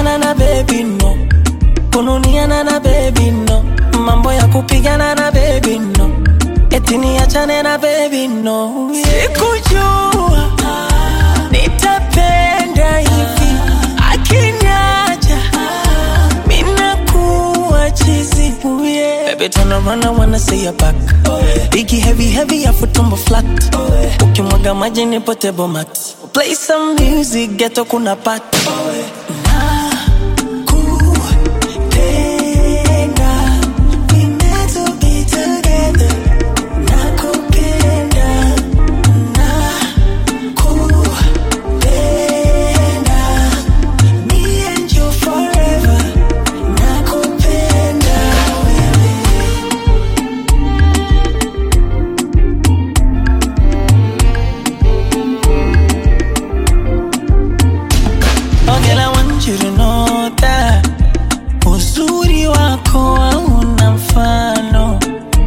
kupigana na baby no kununiana na baby no mambo ya kupigana na baby no eti niachane na baby no sikujua nitapenda hivi akiniacha minakuwa chizi yeah. Baby turn around I wanna see your back Biggie heavy heavy afu tumbo flat Ukimwaga maji ni potable mat Play some music ghetto kuna pat Nakupenda, we meant to be together. Nakupenda, nakupenda, me and you forever. Nakupenda wewe. Oh girl, I want you to know that uzuri wako hauna mfano.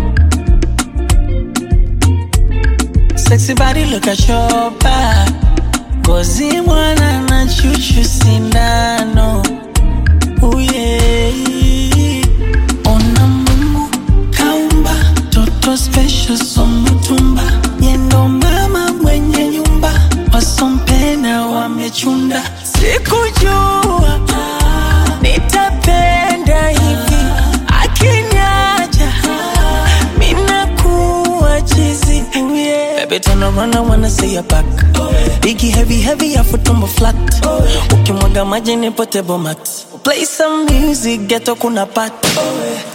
Sexy body, look at your back. Ngozi mwana na chuchu sindano. Oh yeah. Ona Mungu kaumba toto special somutumba yendo mama mwenye nyumba wasompena wamechunda sikujua nitapenda hivi akiniacha minakuwa chizi yeah. Baby turn around I wanna see your back Biggie heavy heavy afu tumbo flat Ukimwaga maji ni potable mat Play some music ghetto kuna pat